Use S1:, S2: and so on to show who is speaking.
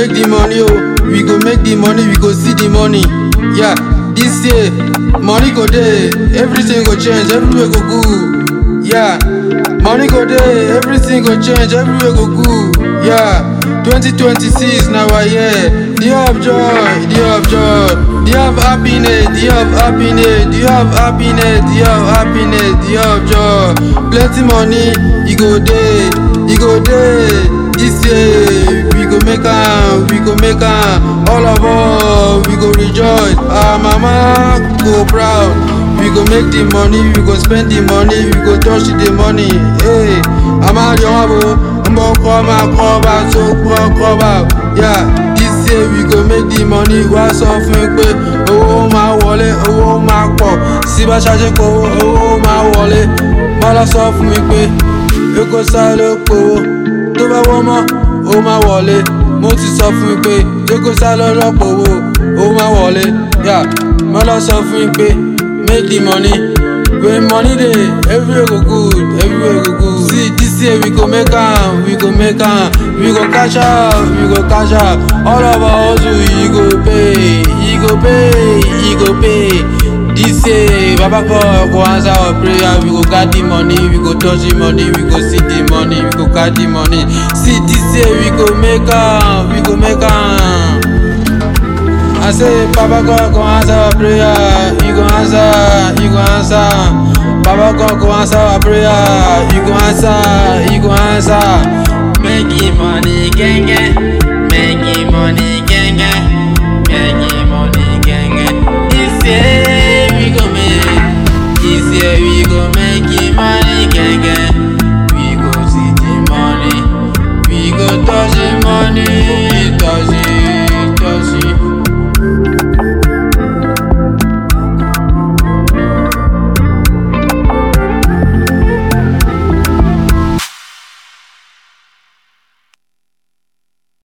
S1: make the money, oh. We go make the money, we go see the money. Yeah, this year, money go there, everything go change, everywhere go good. Yeah, money go there, everything go change, everywhere go good. Yeah, 2026 now I year. Do you have joy? Do you have joy? Do you have happiness? Do you have happiness? Do you have happiness? Do you have happiness? Do you have joy? Plenty money, you go there, you go there. This year we go make am, we go make am. All of us we go rejoice. Our mama go proud. We go make the money, we go spend the money, we go touch the money. Hey, I'm out your abo, I'm gonna come out, come out, so come, come out. Yeah, this year we go make the money. Wá sọ fún mi pé owó máa wọlé, owó máa pọ̀. Sí bá ṣáṣe kó owó máa wọlé. Mọ́lá sọ fún mi pé Èkó sáré ló powó. Tó bá wọ́n mọ́, ó máa wọlé. Mo ti sọ fún mi pé Èkó sáré lọ́pọ̀ owó, ó máa wọlé. Yeah, Mọ́lá sọ fún mi pé make the money. When money dey, everywhere go good, everywhere go good. See, this year we go make am, we go make am, we go cash out, we go cash out. All of our hustle, he go pay, he go pay, he go pay. This year, Baba God go answer our prayer. We go get the money, we go touch the money, we go see the money, we go get the money. See, this year we go make am, we go make am. I say, Baba God go answer our prayer. You go answer, you go answer. Baba God go answer our prayer. You go answer, you go answer.